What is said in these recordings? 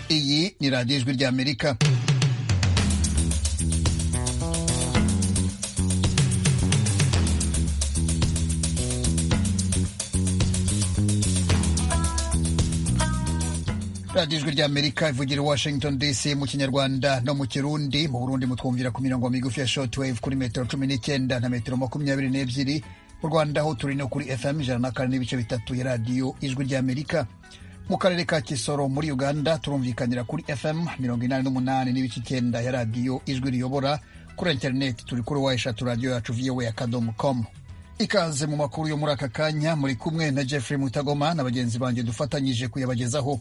muri radiyo ijwi ry'amerika radiyo ijwi ry'amerika ivugira i washington dc mu kinyarwanda no mu kirundi mu burundi mutwumvira ku mirongo migufi ya short wave kuri metero cumi n'icyenda na metero makumyabiri n'ebyiri mu rwanda ho turi no kuri fm ijana na kane n'ibice bitatu ya radiyo ijwi ry'amerika mu karere ka kisoro muri uganda turumvikanira kuri fm mirongo inani n'umunani n'ibice icyenda ya radiyo ijwi riyobora kuri interineti turi kuri wa eshatu radiyo yacu vowa ya kadomo komu ikaze mu makuru yo muri aka kanya muri kumwe na jeffrey mutagoma na bagenzi banjye dufatanyije kuyabagezaho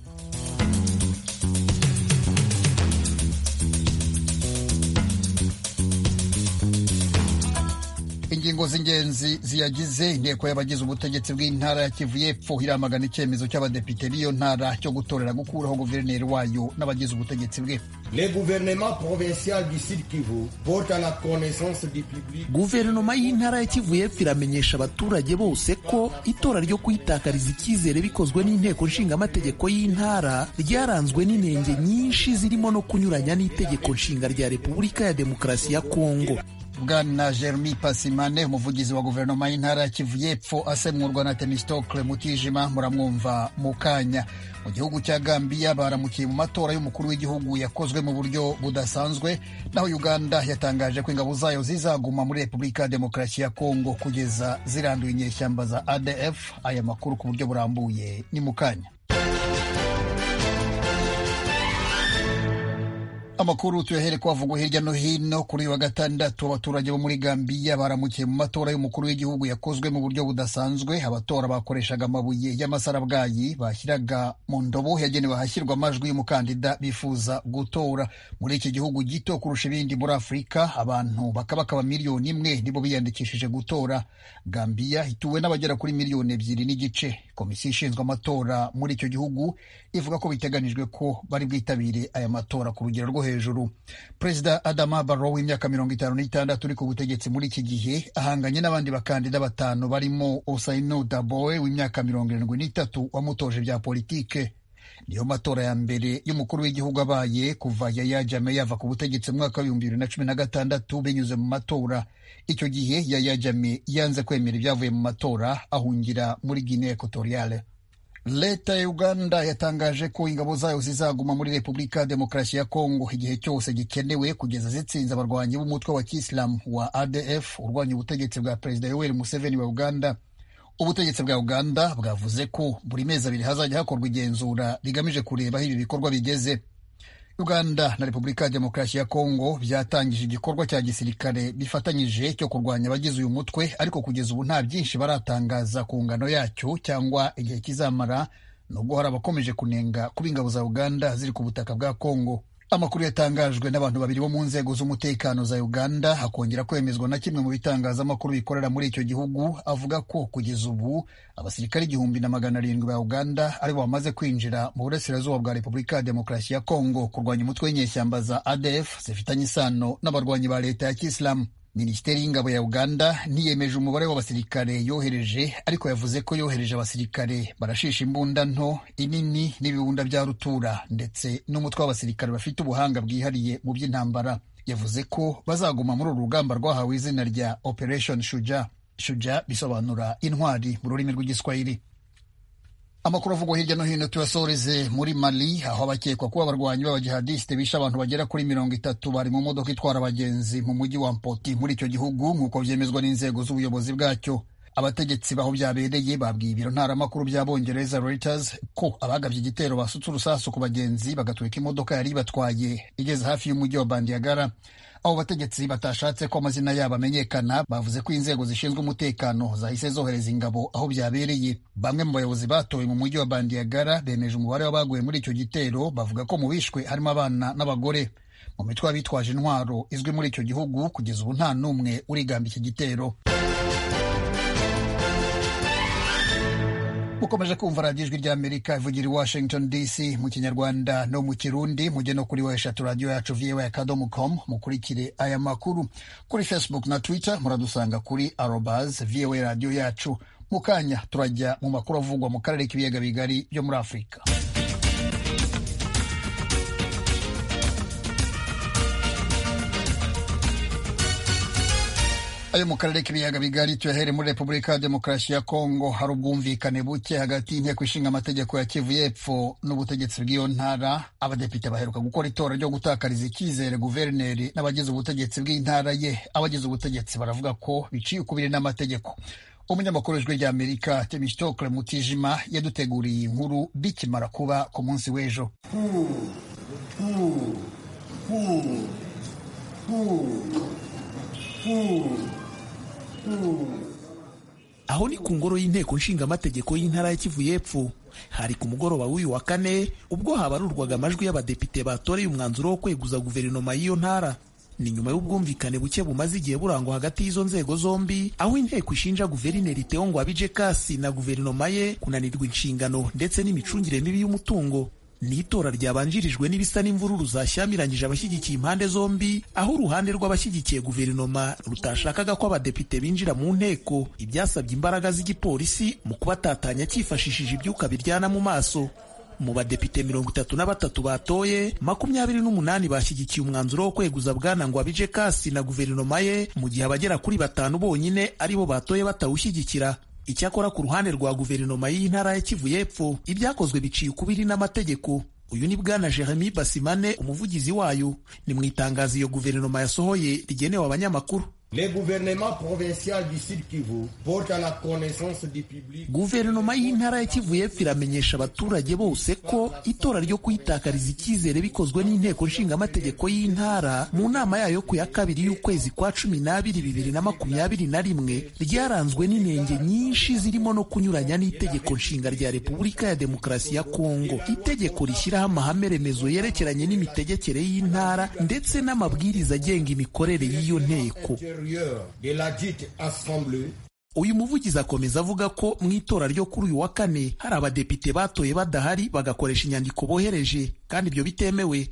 ingingo z'ingenzi ziyagize inteko y'abagize ubutegetsi bw'intara ya kivu y'epfo iramagana icyemezo cy'abadepite b'iyo ntara cyo gutorera gukuraho guverineri wayo n'abagize ubutegetsi bwe guverinoma y'intara ya kivu y'epfo iramenyesha abaturage bose ko itora ryo kuyitakariza icyizere bikozwe n'inteko nshingamategeko y'intara ryaranzwe n'inenge nyinshi zirimo no kunyuranya n'itegeko nshinga rya repubulika ya demokarasi ya kongo bwana jeremy pasimane umuvugizi wa guverinoma y'intara ya kivu y'epfo asemurwa na temistokle mutijima muramwumva mu kanya mu gihugu cya gambiya baramukiye mu matora y'umukuru w'igihugu yakozwe mu buryo budasanzwe naho uganda yatangaje ko ingabo zayo zizaguma muri repubulika ya demokarasi ya kongo kugeza ziranduye inyeshyamba za adf aya makuru ku buryo burambuye ni mu kanya amakuru tuyahere kwavugwa hirya no hino kuri uyu wa gatandatu abaturage bo muri gambiya baramukiye mu matora y'umukuru w'igihugu yakozwe mu buryo budasanzwe abatora bakoreshaga amabuye y'amasarabwayi bashyiraga mu ndobo yagenewe ahashyirwa amajwi y'umukandida bifuza gutora muri iki gihugu gito kurusha ibindi muri afurika abantu bakabakaba miliyoni imwe nibo biyandikishije gutora gambiya ituwe n'abagera kuri miliyoni ebyiri n'igice komisiyo ishinzwe amatora muri icyo gihugu ivuga ko biteganijwe ko bari bwitabire aya matora ku rugero rwo hejuru hejuru perezida adama barrow w'imyaka mirongo itanu n'itandatu uri ku butegetsi muri iki gihe ahanganye n'abandi bakandida batanu barimo osaino daboe w'imyaka mirongo irindwi n'itatu wamutoje bya politike niyo matora ya mbere y'umukuru w'igihugu abaye kuva yaya jame yava ku butegetsi mu mwaka w'ibihumbi bibiri na cumi na gatandatu binyuze mu matora icyo gihe yaya jame yanze kwemera ibyavuye mu matora ahungira muri guinea equatoriale leta ya uganda yatangaje ko ingabo zayo zizaguma muri repubulika ya demokarasi ya kongo igihe cyose gikenewe kugeza zitsinze abarwanyi b'umutwe wa kisilamu wa adf urwanya ubutegetsi bwa perezida yoweri museveni wa uganda ubutegetsi bwa uganda bwavuze ko buri mezi abiri hazajya hakorwa igenzura rigamije kureba aho ibi bikorwa bigeze uganda na repubulika ya demokarasi ya kongo byatangije igikorwa cya gisirikare bifatanyije cyo kurwanya abagize uyu mutwe ariko kugeza ubu nta byinshi baratangaza ku ngano yacyo cyangwa igihe kizamara nubwo hari abakomeje kunenga kuba ingabo za uganda ziri ku butaka bwa kongo amakuru yatangajwe n'abantu babiri bo mu nzego z'umutekano za uganda hakongera kwemezwa na kimwe mu bitangazamakuru bikorera muri icyo gihugu avuga ko kugeza ubu abasirikare igihumbi na magana arindwi ba uganda aribo bamaze kwinjira mu burasirazuba bwa repubulika ya demokarasi ya kongo kurwanya umutwe w'inyeshyamba za adf zifitanye isano n'abarwanyi ba leta ya kisilamu minisiteri y'ingabo ya uganda ntiyemeje umubare w'abasirikare yohereje ariko yavuze ko yohereje abasirikare barashisha imbunda nto inini n'ibibunda bya rutura ndetse n'umutwe w'abasirikare bafite ubuhanga bwihariye mu by'intambara yavuze ko bazaguma muri uru rugamba rwahawe izina rya operation shuja shuja bisobanura intwari mu rurimi rw'igiswahili amakuru avugwa hirya no hino tuyasoreze muri mali aho abakekwa kuba abarwanyi b'abajihadisite bishe abantu bagera kuri mirongo itatu bari mu modoka itwara abagenzi mu mujyi wa mpoti muri icyo gihugu nk'uko byemezwa n'inzego z'ubuyobozi bwacyo abategetsi baho byabereye babwiye ibiro ntaramakuru by'abongereza Reuters ko abagabye igitero basutse urusasu ku bagenzi bagatwika imodoka yari ibatwaye igeze hafi y'umujyi wa bandiyagara abo bategetsi batashatse ko amazina yabo amenyekana bavuze ko inzego zishinzwe umutekano zahise zohereza ingabo aho byabereye bamwe mu bayobozi batowe mu mujyi wa bandiyagara bemeje umubare w'abaguye muri icyo gitero bavuga ko mu bishwe harimo abana n'abagore mu mitwe y'abitwaje intwaro izwi muri icyo gihugu kugeza ubu nta n'umwe urigamba iki gitero mukomeje kumva radiyo ijwi ry'amerika ivugira i washington dc mu kinyarwanda no mu kirundi mujye no kuri weshatu radiyo yacu vowa akadomo com mukurikire aya makuru kuri facebook na twitter muradusanga kuri arobas vowa radiyo yacu mu kanya turajya mu makuru avugwa mu karere k'ibiyaga bigari byo muri afurika ayo mu karere k'ibiyaga bigari tuyahere muri repubulika ya demokarasi ya kongo hari ubwumvikane buke hagati y'inteko ishinga amategeko ya kivu y'epfo n'ubutegetsi bw'iyo ntara abadepite baheruka gukora itora ryo gutakariza icyizere guverineri n'abagize ubutegetsi bw'intara ye abagize ubutegetsi baravuga ko biciye ukubiri n'amategeko umunyamakuru w'ijwi ry'amerika temistokle mutijima yaduteguriye inkuru bikimara kuba ku munsi w'ejo aho ni ku ngoro y'inteko nshingamategeko y'intara ya kivu y'epfo hari ku mugoroba w'uyu wa kane ubwo habarurwaga amajwi y'abadepite batoreye umwanzuro wo kweguza guverinoma y'iyo ntara ni nyuma y'ubwumvikane buke bumaze igihe burangwa hagati y'izo nzego zombi aho inteko ishinja guverineri Theo Ngwabije Kasi na guverinoma ye kunanirwa inshingano ndetse n'imicungire mibi y'umutungo ni itora ryabanjirijwe n'ibisa n'imvururu zashyamiranyije abashyigikiye impande zombi aho uruhande rw'abashyigikiye guverinoma rutashakaga ko abadepite binjira mu nteko ibyasabye imbaraga z'igipolisi mu kubatatanya cyifashishije ibyuka biryana mu maso mu badepite mirongo itatu na batatu batoye makumyabiri n'umunani bashyigikiye umwanzuro wo kweguza bwana ngo abije kasi na guverinoma ye mu gihe abagera kuri batanu bonyine aribo batoye batawushyigikira icyakora ku ruhande rwa guverinoma y'intara ya kivu y'epfo ibyakozwe biciye ukubiri n'amategeko uyu ni bwana jeremy basimane umuvugizi wayo ni mu itangazo iyo guverinoma yasohoye rigenewe abanyamakuru guverinoma y'intara ya kivu y'epfo iramenyesha abaturage bose ko itora ryo kuyitakariza icyizere bikozwe n'inteko nshingamategeko y'intara mu nama yayo ku ya kabiri y'ukwezi kwa cumi n'abiri bibiri na makumyabiri na rimwe ryaranzwe n'inenge nyinshi zirimo no kunyuranya n'itegeko nshinga rya repubulika ya demokarasi ya kongo itegeko rishyiraho amahame remezo yerekeranye n'imitegekere y'intara ndetse n'amabwiriza agenga imikorere y'iyo nteko de la dite assemblée uyu muvugizi akomeza avuga ko mu itora ryo kuri uyu wa kane hari abadepite batoye badahari bagakoresha inyandiko bohereje kandi ibyo bitemewe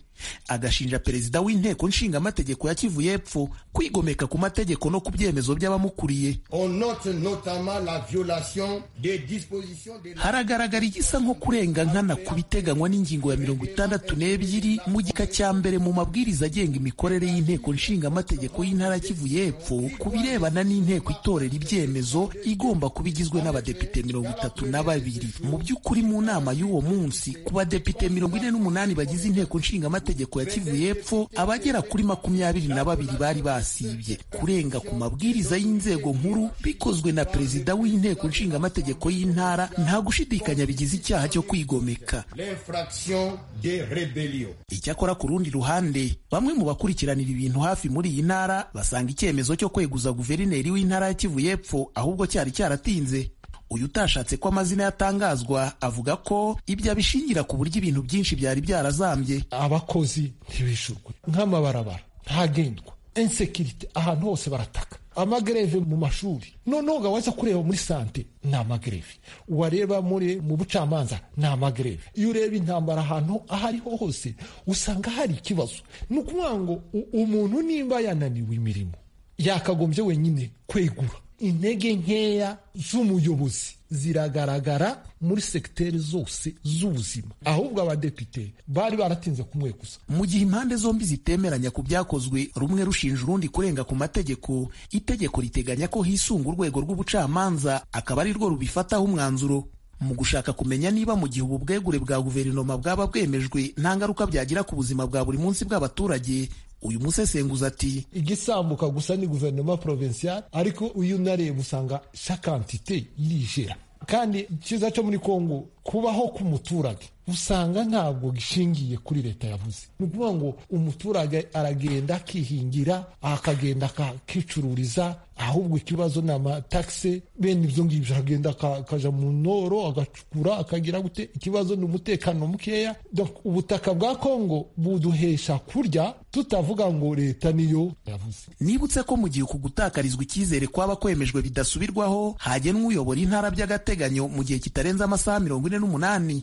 agashinja perezida w'inteko nshingamategeko ya kivu y'epfo kwigomeka ku mategeko no ku byemezo by'abamukuriye on note notamment la violation des dispositions de la haragaragara igisa nko kurenga nkana ku biteganywa n'ingingo ya mirongo itandatu n'ebyiri mu gika cya mbere mu mabwiriza agenga imikorere y'inteko nshingamategeko y'intara ya kivu y'epfo ku birebana n'inteko itorera ibyemezo igomba kuba igizwe n'abadepite mirongo itatu na babiri mu by'ukuri mu nama y'uwo munsi ku badepite mirongo ine n'umunani bagize inteko nshingamategeko amategeko ya Kivu y'epfo abagera kuri makumyabiri na babiri bari basibye kurenga ku mabwiriza y'inzego nkuru bikozwe na perezida w'inteko nshingamategeko y'intara nta gushidikanya bigize icyaha cyo kwigomeka l'infraction des rébellions. icyakora ku rundi ruhande bamwe mu bakurikiranira ibintu hafi muri iyi ntara basanga icyemezo cyo kweguza guverineri w'intara ya Kivu y'epfo ahubwo cyari cyaratinze uyu utashatse ko amazina yatangazwa avuga ko ibyo abishingira ku buryo ibintu byinshi byari byarazambye abakozi ntibishurwe nk'amabarabara ntagendwa insekirite ahantu hose barataka amagereve mu mashuri noneho waza kureba muri sante ni amagereve wareba muri mu bucamanza ni amagereve iyo ureba intambara ahantu aho ariho hose usanga hari ikibazo ni ukuvuga ngo umuntu nimba yananiwe imirimo yakagombye wenyine kwegura intege nkeya z'umuyobozi ziragaragara muri segiteri zose z'ubuzima ahubwo abadepite bari baratinze kumwe gusa mu gihe impande zombi zitemeranya ku byakozwe rumwe rushinja urundi kurenga ku mategeko itegeko riteganya ko hisunga urwego rw'ubucamanza akaba ari rwo rubifataho umwanzuro mu gushaka kumenya niba mu gihe ubu bwegure bwa guverinoma bwaba bwemejwe nta ngaruka byagira ku buzima bwa buri munsi bw'abaturage uyu musesenguzi ati igisambuka gusa ni guverinoma provinciale ariko uyu unareba usanga shakantite yirijera kandi ikiza cyo muri kongo kubaho k'umuturage usanga ntabwo gishingiye kuri leta yavuze ni ukuvuga ngo umuturage aragenda akihingira akagenda akakicururiza ahubwo ikibazo ni amatagisi bene ibyo ngibyo aragenda akajya mu noro agacukura akagira gute ikibazo ni umutekano mukeya ubutaka bwa kongo buduhesha kurya tutavuga ngo leta niyo yavuze nibutse ko mu gihe uku gutakarizwa icyizere kwaba kwemejwe bidasubirwaho hagenwa uyobora intara by'agateganyo mu gihe kitarenze amasaha mirongo ine n'umunani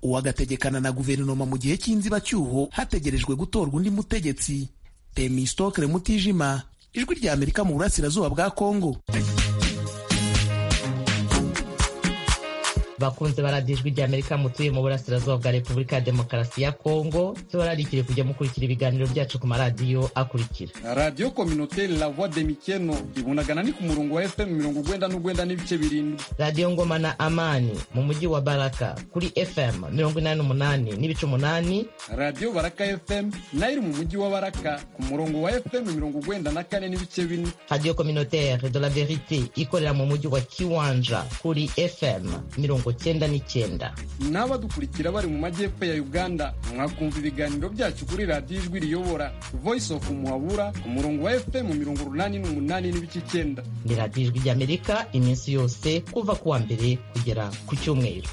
uwagategekana na guverinoma mu gihe cy'inzibacyuho hategerejwe gutorwa undi mutegetsi temistokre mutijima ijwi rya amerika mu burasirazuba bwa kongo bakunze baradiye ijwi ry'amerika mutuye mu burasirazuba bwa repubulika ya demokarasi ya kongo tubararikire kujya mukurikira ibiganiro byacu ku maradiyo akurikira radiyo kominote la voix de mikeno ibunagana ni ku murongo wa fm mirongo ugwenda n'ugwenda n'ibice birindwi radiyo ngoma na amani mu mujyi wa baraka kuri fm mirongo inani n'umunani n'ibice umunani radiyo baraka fm nayo iri mu mujyi wa baraka ku murongo wa fm mirongo ugwenda na kane n'ibice bine radiyo communautaire de la verite ikorera mu mujyi wa kiwanja kuri fm mirongo cyenda n'icyenda n'abadukurikira bari mu majyepfo ya uganda mwakumva ibiganiro byacu kuri radiyo ijwi riyobora voice of muhabura ku murongo wa fm mirongo urunani n'umunani n'ibice icyenda ni radiyo ijwi ry'amerika iminsi yose kuva ku wa mbere kugera ku cyumweru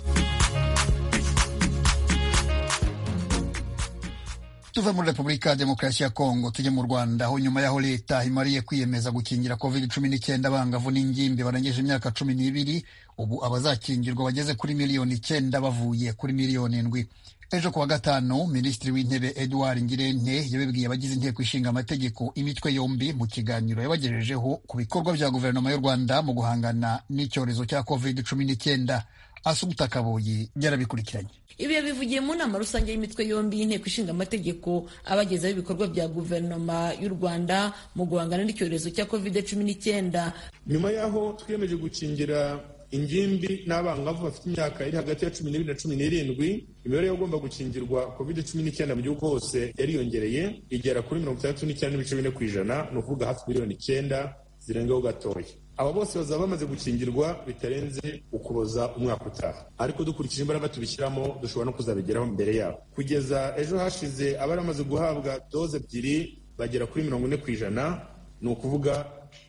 tuve muri repubulika ya demokarasi ya kongo tujye mu rwanda aho nyuma y'aho leta imariye kwiyemeza gukingira covid cumi n'icyenda abangavu n'ingimbi barengeje imyaka cumi n'ibiri ubu abazakingirwa bageze kuri miliyoni icyenda bavuye kuri miliyoni indwi ejo ku wa gatanu minisitiri w'intebe edouard ngirente yabibwiye abagize inteko ishinga amategeko imitwe yombi mu kiganiro yabagejejeho ku bikorwa bya guverinoma y'u rwanda mu guhangana n'icyorezo cya covid cumi n'icyenda asubita kabuyi byarabikurikiranye ibyo bivugiye mu nama rusange y'imitwe yombi y'inteko ishinga amategeko abagezaho ibikorwa bya guverinoma y'u rwanda mu guhangana n'icyorezo cya covid cumi n'icyenda nyuma y'aho twiyemeje gukingira ingimbi n'abangavu bafite imyaka iri hagati ya cumi n'ibiri na cumi n'irindwi imibare y'abagomba gukingirwa covid cumi n'icyenda mu gihugu hose yariyongereye igera kuri mirongo itandatu n'icyenda n'ibice bine ku ijana ni ukuvuga hafi miliyoni icyenda zirengaho gatoya aba bose bazaba bamaze gukingirwa bitarenze ukuboza umwaka utaha ariko dukurikije imbaraga tubishyiramo dushobora no kuzabigeraho mbere yabo kugeza ejo hashize abari bamaze guhabwa doze ebyiri bagera kuri mirongo ine ku ijana ni ukuvuga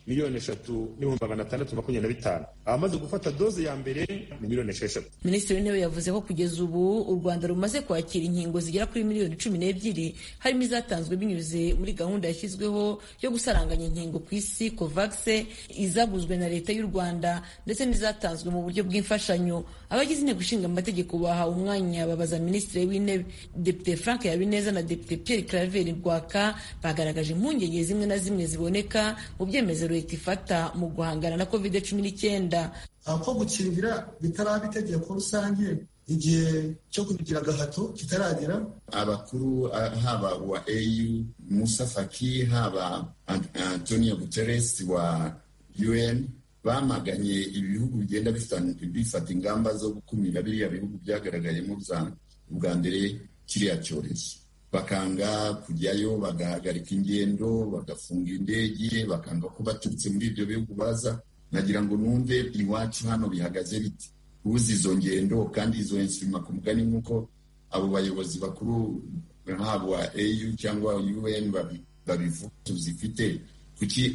miliyoni eshatu n'ibihumbi magana atandatu makumyabiri na bitanu abamaze gufata doze ya mbere ni miliyoni esheshatu minisitiri w'intebe yavuze ko kugeza ubu u rwanda rumaze kwakira inkingo zigera kuri miliyoni cumi n'ebyiri harimo izatanzwe binyuze muri gahunda yashyizweho yo gusaranganya inkingo ku isi kovagise izaguzwe na leta y'u rwanda ndetse n'izatanzwe mu buryo bw'imfashanyo abagize inteko ishinga amategeko bahawe umwanya babaza minisitiri w'intebe depite frank habineza na depite pierre claver rwaka bagaragaje impungenge zimwe na zimwe ziboneka mu byemezo leta ifata mu guhangana na covid cumi n'icyenda ko gukingira bitaraba itegeko rusange igihe cyo kubigira agahato kitaragera abakuru haba wa au musa faki haba antonio guterres wa un bamaganye ibihugu bigenda bifata ingamba zo gukumira biriya bihugu byagaragayemo bwa mbere kiriya cyorezo bakanga kujyayo bagahagarika ingendo bagafunga indege bakanga ko baturutse muri ibyo bihugu baza nagira ngo numve iwacu hano bihagaze biti ubuze izo ngendo kandi izo nsima ku mugani nk'uko abo bayobozi bakuru haba au cyangwa un babivuga tuzifite kuki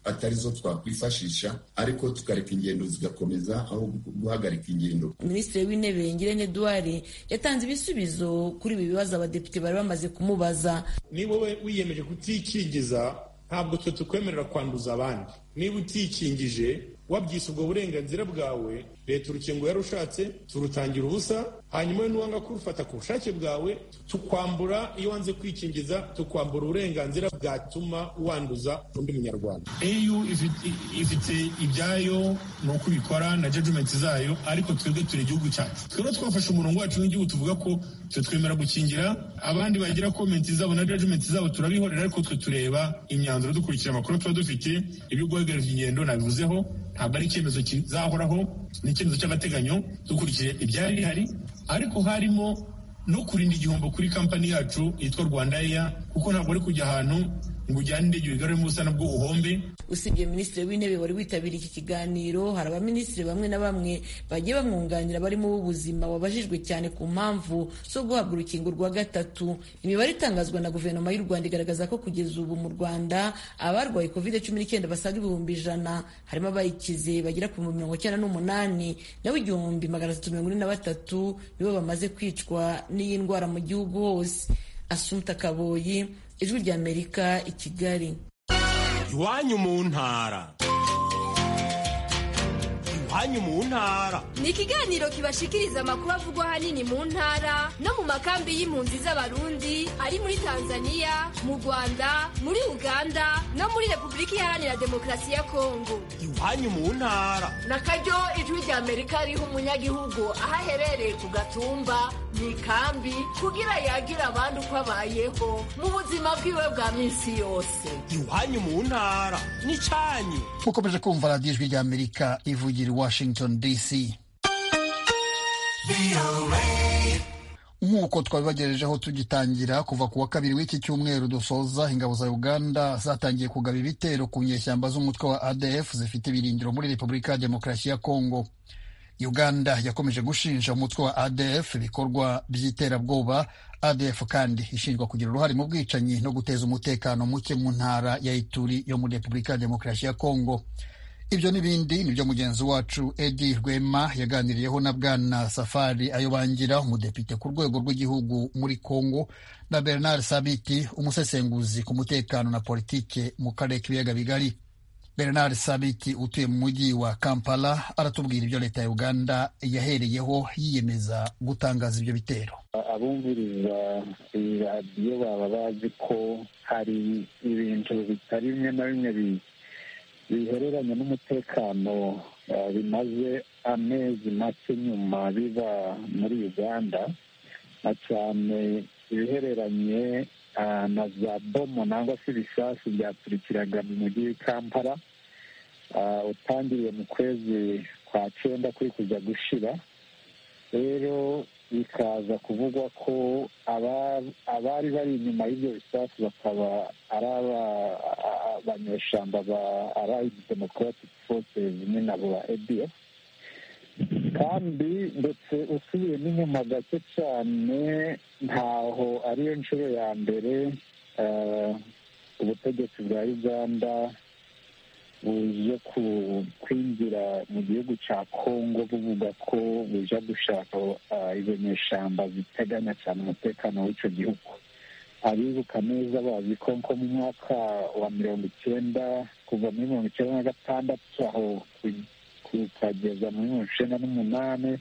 atari zo twakwifashisha ariko tukareka ingendo zigakomeza aho guhagarika ingendo minisitiri w'intebe ngirente duwari yatanze ibisubizo kuri ibi bibazo abadepite bari bamaze kumubaza ni wowe wiyemeje kutikingiza ntabwo twe tukwemerera kwanduza abandi niba utikingije wabyise ubwo burenganzira bwawe leta urukingo yarushatse turutangira ubusa hanyuma we n'uwanga kurufata ku bushake bwawe tukwambura iyo wanze kwikingiza tukwambura uburenganzira bwatuma wanduza undi munyarwanda eu ifite ibyayo ni uko ibikora na jajumenti zayo ariko twebwe turi igihugu cyacu twebwe twafashe umurongo wacu nk'igihugu tuvuga ko twe twemera gukingira abandi bagira komenti zabo na jajumenti zabo turabihorera ariko twe tureba imyanzuro dukurikira amakuru tuba dufite ibyo guhagarika ingendo nabivuzeho ntabwo ari icyemezo kizahoraho ni icyemezo cy'agateganyo dukurikije ibyari bihari ariko harimo no kurinda igihombo kuri kampani yacu yitwa rwanda eya kuko ntabwo ari kujya ahantu ngo ujyane indege wigaruremo ubusa nabwo uhombe usibye minisitiri w'intebe wari witabiriye iki kiganiro hari abaminisitiri bamwe na bamwe bagiye bamwunganira barimo b'ubuzima wabajijwe cyane ku mpamvu zo guhabwa urukingo rwa gatatu imibare itangazwa na guverinoma y'u rwanda igaragaza ko kugeza ubu mu rwanda abarwaye covid cumi n'icyenda basaga ibihumbi ijana harimo abayikize bagera ku bihumbi mirongo icyenda n'umunani naho igihumbi magana atatu mirongo ine na batatu nibo bamaze kwicwa n'iyi ndwara mu gihugu hose asumta kaboyi ijwi ry'amerika i kigali iwanyu mu ntara hanyu mu ntara ni ikiganiro kibashikiriza amakuru avugwa ahanini mu ntara no mu makambi y'impunzi z'abarundi ari muri tanzania mu rwanda muri uganda no muri repubulika iharanira demokarasi ya kongo iwanyu mu ntara na karyo ijwi rya amerika riha umunyagihugu aho aherereye ku gatumba ni ikambi kugira yagire abandi uko abayeho mu buzima bwiwe bwa minsi yose iwanyu mu ntara n'icyanyu mukomeje kumva radiyo ijwi rya amerika ivugira i washington dc nk'uko twabibagejejeho tugitangira kuva ku wa kabiri w'iki cyumweru dusoza ingabo za uganda zatangiye kugaba ibitero ku nyeshyamba z'umutwe wa adf zifite ibirindiro muri repubulika ya demokarasi ya kongo uganda yakomeje gushinja umutwe wa adf ibikorwa by'iterabwoba adf kandi ishinjwa kugira uruhare mu bwicanyi no guteza umutekano muke mu ntara ya ituri yo muri repubulika ya demokarasi ya kongo ibyo n'ibindi nibyo mugenzi wacu edi rwema yaganiriyeho na bwana safari ayobangira umudepite ku rwego rw'igihugu muri congo na bernard sabiti umusesenguzi ku mutekano na politike mu karere k'ibiyaga bigari bernard sabiti utuye mu mujyi wa kampala aratubwira ibyo leta ya uganda yahereyeho yiyemeza gutangaza ibyo bitero abumviriza iradiyo baba bazi ko hari ibintu bitari bimwe na bimwe bihereranye n'umutekano bimaze amezi make nyuma biba muri uganda na cyane ibihereranye na za bomo nangwa se ibisasu byaturikiraga mu mujyi w'ikampala utangiriye mu kwezi kwa cyenda kuri kujya gushira rero bikaza kuvugwa ko abari bari inyuma y'ibyo bisasu bakaba ari abanyeshyamba ba arayidi democratic forces ni nabo ba edf kandi ndetse usubiyemo inyuma gake cyane ntaho ariyo nshuro ya mbere ubutegetsi bwa uganda buje kwinjira mu gihugu cya congo buvuga ko buja gushaka izo nyeshyamba ziteganya cyane umutekano w'icyo gihugu abibuka neza bazi ko nko mu mwaka wa mirongo icyenda kuva muri mirongo icyenda na gatandatu aho kukageza muri mirongo icyenda n'umunani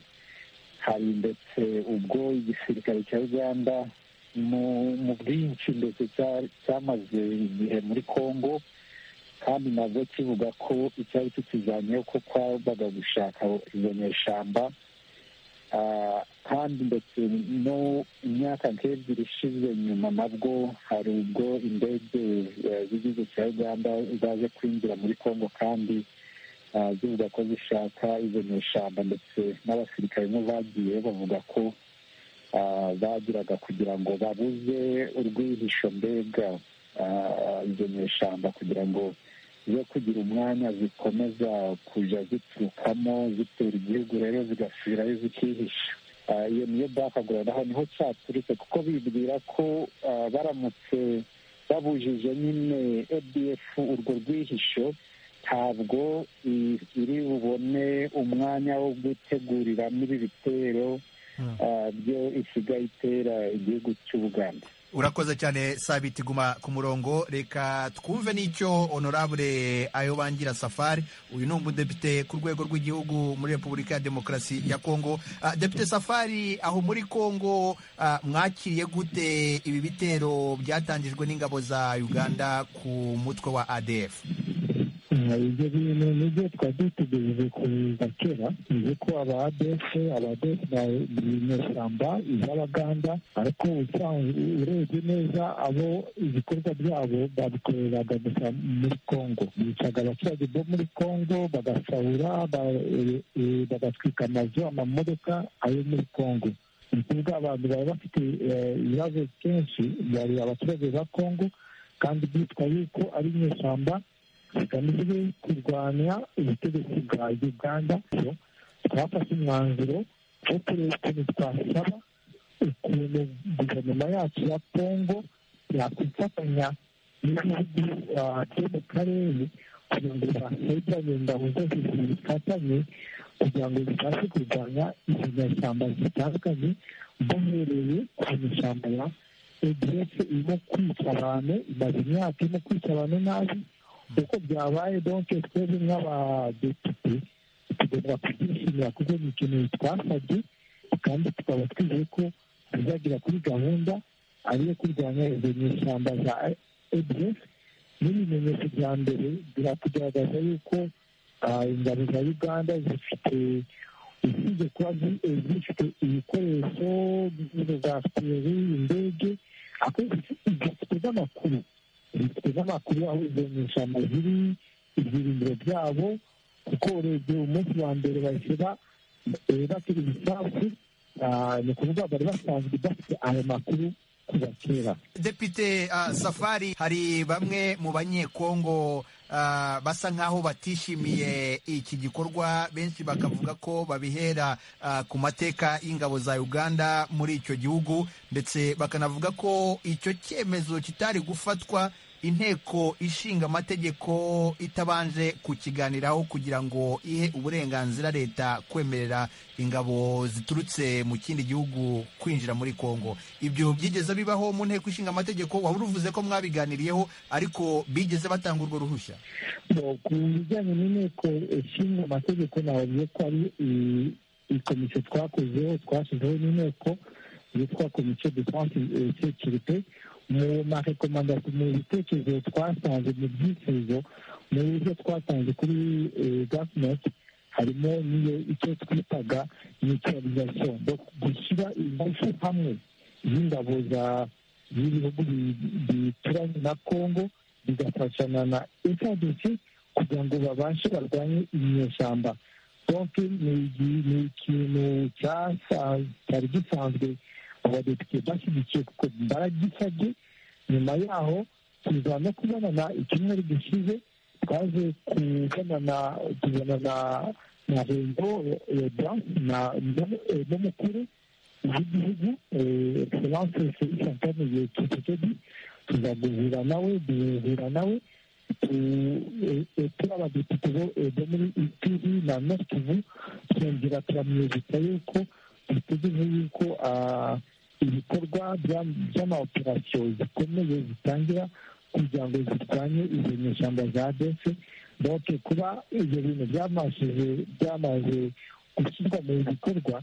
hari ndetse ubwo igisirikare cya uganda mu bwinshi ndetse cyamaze igihe muri congo kandi nabwo kivuga ko icyari tukijyanyeho ko kwabaga gushaka izo nyeshyamba kandi ndetse no imyaka nk'ebyiri ishize nyuma nabwo hari ubwo indege z'igihugu cya uganda zaje kwinjira muri congo kandi zivuga ko zishaka izo nyeshyamba ndetse n'abasirikare bo bagiye bavuga ko bagiraga kugira ngo babuze urwihisho mbega izo nyeshyamba kugira ngo zo kugira umwanya zikomeza kujya ziturukamo zitera igihugu rero zigasubirayo zikihisha iyo niyo bakagura aho niho cyaturutse kuko bibwira ko baramutse babujije nyine edf urwo rwihisho ntabwo iri bubone umwanya wo guteguriramo ibi bitero byo isigaye itera igihugu cy'ubuganda urakoze cyane sabiti guma ku murongo reka twumve n'icyo honorable ayobangira safari uyu ni umudepite ku rwego rw'igihugu muri repubulika ya demokarasi ya kongo depite safari aho muri kongo mwakiriye gute ibi bitero byatangijwe n'ingabo za uganda ku mutwe wa adf ibyo bintu nibyo twari dutegereje kuza kera ni uko aba adefe aba adefe ni inyeshyamba iz'abaganda ariko urebye neza abo ibikorwa byabo babikoreraga gusa muri congo bicaga abaturage bo muri congo bagasahura bagatwika amazu amamodoka ayo muri congo ni ukuvuga abantu bari bafite ibibazo kenshi bari abaturage ba congo kandi byitwa yuko ari inyeshyamba zigamije kurwanya ubutegetsi bwa uganda twafashe umwanzuro wo kureba ukuntu twasaba ukuntu guverinoma yacu ya congo yakwifatanya n'ibihugu byo mu karere kugira ngo bahegeranye ingabo zose zifatanye kugira ngo zibashe kurwanya izo nyashyamba zitandukanye duhereye ku mashyamba ya edf irimo kwica abantu imaze imyaka irimo kwica abantu nabi uko byabaye donke twebwe nk'abadepite tugomba kubyishimira kuko ni ikintu twasabye kandi tukaba twizeye ko bizagera kuri gahunda ari iyo kurwanya izo nyishyamba za ebiyesi n'ibimenyetso bya mbere birakugaragaza yuko ingabo za uganda zifite usibye kuba zifite ibikoresho za feri indege ariko zifite n'amakuru zifite n'amakuru aho izo nyishyamba ziri ibyiringiro byabo kuko urebye umunsi wa mbere bahita batera ibisasu ni ukuvuga bari basanzwe bafite ayo makuru kuva kera depite safari hari bamwe mu banyekongo basa nk'aho batishimiye iki gikorwa benshi bakavuga ko babihera ku mateka y'ingabo za uganda muri icyo gihugu ndetse bakanavuga ko icyo cyemezo kitari gufatwa inteko ishinga amategeko itabanje kukiganiraho kugira ngo ihe uburenganzira leta kwemerera ingabo ziturutse mu kindi gihugu kwinjira muri kongo ibyo byigeze bibaho mu nteko ishinga amategeko waba uruvuze ko mwabiganiriyeho ariko bigeze batanga urwo ruhushya ku bijyanye n'inteko ishinga amategeko nabavuze ko ari ikomisiyo twakozeho twashyizeho n'inteko yitwa komisiyo defanse sekirite mu marekomandasiyo mu bitekerezo twasanze mu byifuzo mu buryo twatanze kuri gavumenti harimo n'iyo icyo twitaga nitoralizasiyo gushyira ingufu hamwe y'ingabo z'ibihugu bituranye na kongo bigafashana na insadensi kugira ngo babashe barwanye inyeshyamba donke ni ikintu cyari gisanzwe abadepite bashyigikiye kuko baragisabye nyuma yaho tuza no kubonana icyumweru gishize twaje kubonana tubonana na rengo na n'umukuru w'igihugu egiseranse santane kisekedi tuza guhura nawe duhura nawe turi abadepite bo muri itiri na notivu twongera turamwibutsa yuko dutegereje yuko ibikorwa by'amawoperasiyo zikomeye zitangira kugira ngo zirwanye izo nyeshyamba za dese doke kuba ibyo bintu byamaze gushyirwa mu bikorwa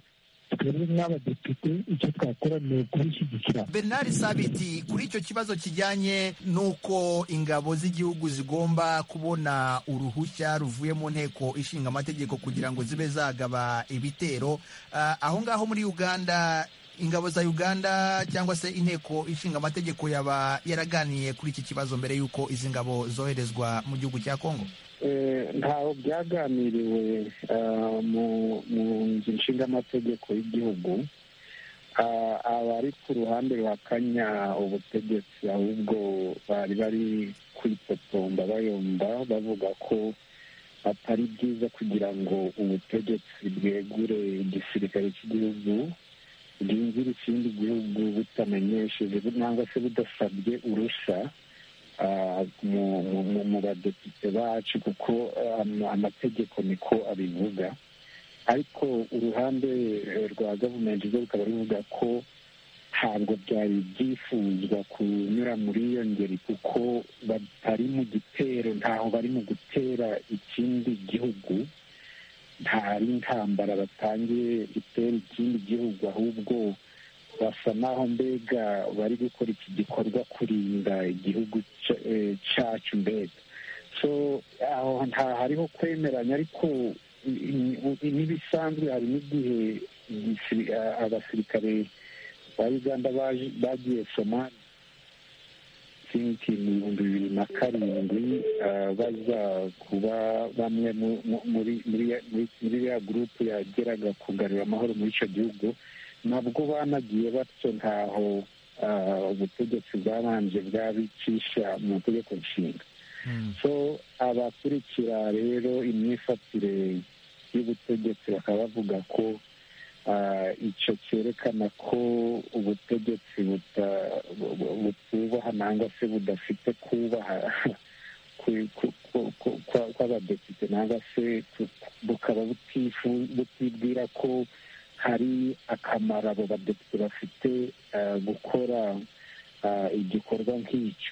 twebwe nk'abadepite icyo twakora ni ukubishyigikira bernard sabiti kuri icyo kibazo kijyanye n'uko ingabo z'igihugu zigomba kubona uruhushya ruvuye mu nteko ishinga amategeko kugira ngo zibe zagaba ibitero aho ngaho muri uganda ingabo za uganda cyangwa se inteko ishinga amategeko yaba yaraganiye kuri iki kibazo mbere y'uko izi ngabo zoherezwa mu gihugu cya kongo ntaho byaganiriwe mu nzu nshinga amategeko y'igihugu abari ku ruhande ruhakanya ubutegetsi ahubwo bari bari kwitotomba bayomba bavuga ko atari byiza kugira ngo ubutegetsi bwegure igisirikare cy'igihugu bwinjira ikindi gihugu butamenyesheje cyangwa se budasabye urushya mu badepite bacu kuko amategeko niko abivuga ariko uruhande rwa gavumenti rwo rukaba ruvuga ko ntabwo byari byifuzwa kunyura muri iyo ngeri kuko batari mu gitero ntaho bari mu gutera ikindi gihugu ntari intambara batangiye itera ikindi gihugu ahubwo basa n'aho mbega bari gukora iki gikorwa kurinda igihugu cyacu mbega so aho hariho kwemeranya ariko n'ibisanzwe hari n'igihe abasirikare ba uganda bagiye somali sinki mu bihumbi bibiri na karindwi baza kuba bamwe muri ya gurupe yageraga kugarura amahoro muri icyo gihugu nabwo banagiye batyo ntaho ubutegetsi bwabanje bwabicisha mu mategeko nshinga so abakurikira rero imyifatire y'ubutegetsi bakaba bavuga ko icyo cyerekana ko ubutegetsi butubaha nangwa se budafite kubaha kw'abadepite nangwa se bukaba butibwira ko hari akamaro abo badepite bafite gukora igikorwa nk'icyo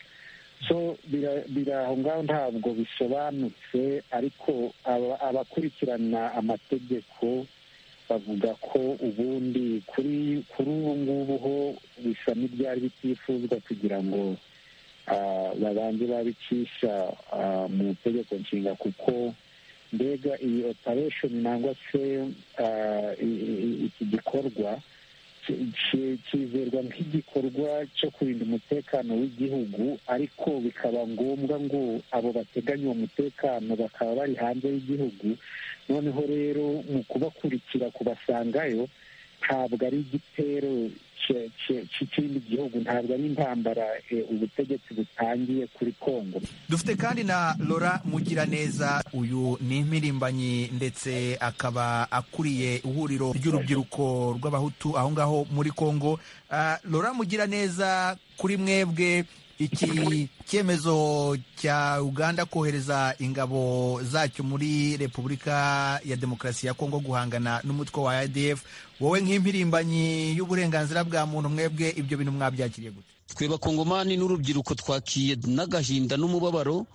so biri aho ngaho ntabwo bisobanutse ariko abakurikirana amategeko bavuga ko ubundi kuri ubu ngubu ho bisa n'ibyari bitifuzwa kugira ngo babanze babicisha mu itegeko nshinga kuko mbega iyi operesheni nangwa se iki gikorwa kizerwa nk'igikorwa cyo kurinda umutekano w'igihugu ariko bikaba ngombwa ngo abo bateganya uwo mutekano bakaba bari hanze y'igihugu noneho rero mu kubakurikira kubasangayo ntabwo ari igitero cy'ikindi gihugu ntabwo ari intambara ubutegetsi butangiye kuri kongo dufite kandi na lora mugiraneza uyu ni impirimbanyi ndetse akaba akuriye ihuriro ry'urubyiruko rw'abahutu aho ngaho muri kongo lora mugiraneza kuri mwebwe iki cyemezo cya uganda kohereza ingabo zacyo muri repubulika ya demokarasi ya kongo guhangana n'umutwe wa adf wowe nk'impirimbanyi y'uburenganzira bwa muntu mwebwe ibyo bintu mwabyakiriye gute twe bakongomani n'urubyiruko twakiye n'agahinda n'umubabaro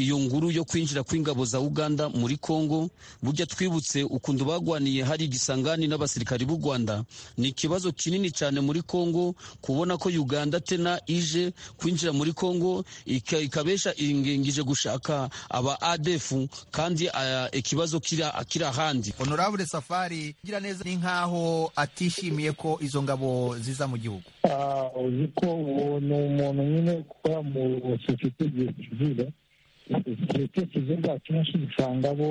iyo nguru yo kwinjira kw'ingabo za uganda muri congo burya twibutse ukuntu bagwaniye hari igisangani n'abasirikari b'u rwanda ni ikibazo kinini cyane muri congo kubona ko uganda tena ije kwinjira muri congo ikabesha ingengije gushaka aba adefu kandi ikibazo kiri ahandi honorable safari ugira neza ni nk'aho atishimiye ko izo ngabo ziza mu gihugu uzi ko ni umuntu nyine ukora mu sosiyete igihe kiziba sosiyete kiziba akenshi usanga bo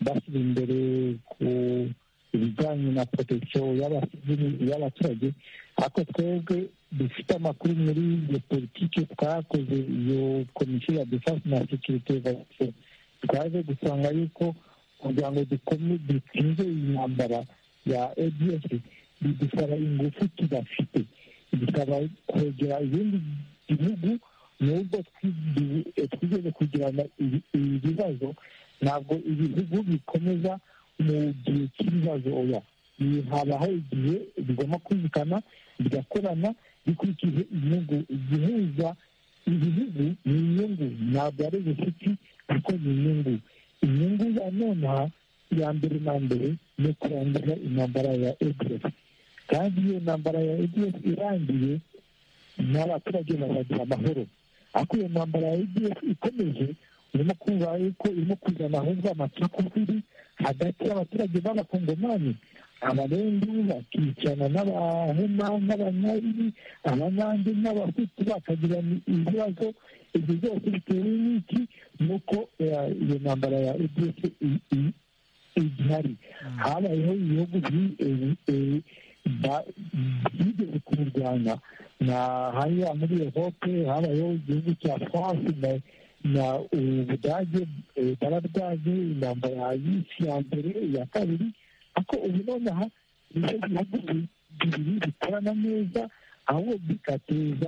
bashyira imbere ku bijyanye na protection y'abaturage ariko twebwe dufite amakuru muri iyo politiki twakoze iyo komisiyo ya defense na securite twaje gusanga yuko kugira ngo dutsinze iyi ntambara ya adf bidusaba ingufu tudafite bikaba kwegera ibindi bihugu nubwo twigeze kugirana ibi bibazo ntabwo ibihugu bikomeza mu gihe cy'ibibazo oya habaho igihe bigomba kumvikana bigakorana bikurikije inyungu igihuza ibihugu ni inyungu ntabwo ari ubucuti ariko ni inyungu inyungu ya nonaha iya mbere na mbere ni kurangiza intambara ya ebyiri kandi iyo ntambara ya edf irangiye n'abaturage bazagira amahoro ariko iyo ntambara ya edf ikomeje urimo kumva yuko irimo kuzana ahubwo amacakubiri hagati y'abaturage b'abakongomani abarendu bakicana n'abahema n'abanyariri abanyange n'abahutu bakagira ibibazo ibyo byose bitewe n'iki nuko iyo ntambara ya edf igihari habayeho ibihugu byigeze kubirwanya na hariya muri ehope habayeho igihugu cya france na ubudage barabwaje intambara y'isi ya mbere iya kabiri ariko ubu nonaha nicyo bihugu bibiri bikorana neza ahubwo bigateza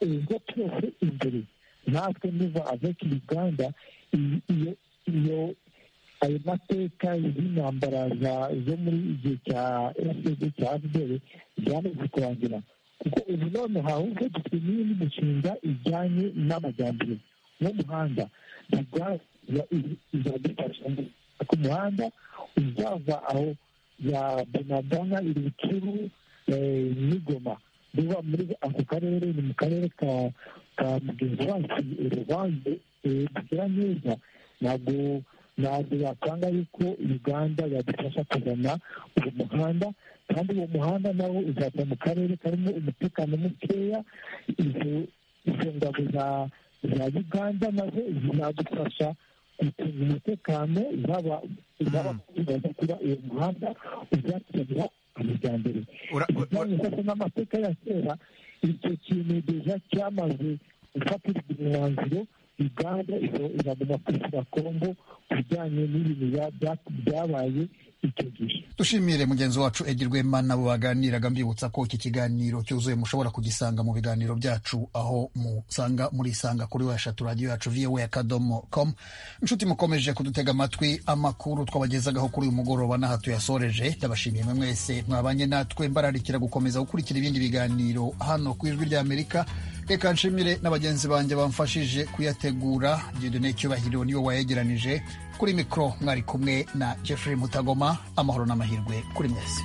ibigo byose imbere natwe niva aveki uganda iyo ayo mateka y'intambara zo muri igihe cya efuperi cya fpr byamaze kurangira kuko ubu noneho ahubwo dufite n'indi mishinga ijyanye n'amajyambere n'umuhanda izadufasha ku muhanda uzava aho ya bonagana ibicuru n'igoma biva muri ako karere ni mu karere ka mugenzi wacu uruvange bukira neza ntabwo ntabwo wasanga yuko uganda yadufasha kuzana uwo muhanda kandi uwo muhanda nawo uzajya mu karere karimo umutekano mukeya izo ngabo za uganda nazo zizadufasha gucunga umutekano zaba kuba uwo muhanda uzakenera amajyambere bijyanye ndetse n'amateka ya kera icyo kintu deja cyamaze gufatirwa umwanzuro uganda iraguma kwishyura kongo ku bijyanye n'ibintu byabaye dushimire mugenzi wacu Rwema abo baganiraga mbibutsa ko iki kiganiro cyuzuye mushobora kugisanga mu biganiro byacu aho musanga muri isanga kuri weshatu radiyo yacu viwe akadomo komu inshuti mukomeje kudutega amatwi amakuru twabagezagaho kuri uyu mugoroba n'aha tuyasoreje ndabashimiye mwe mwese mwabanye natwe mbararikira gukomeza gukurikira ibindi biganiro hano ku ijwi ry'amerika reka nshimire na bagenzi banjye bamfashije kuyategura Dieudonne Cyubahiro niwe wayegeranije kuri mikoro mwari kumwe na Jeffrey Mutagoma amahoro n'amahirwe kuri mwese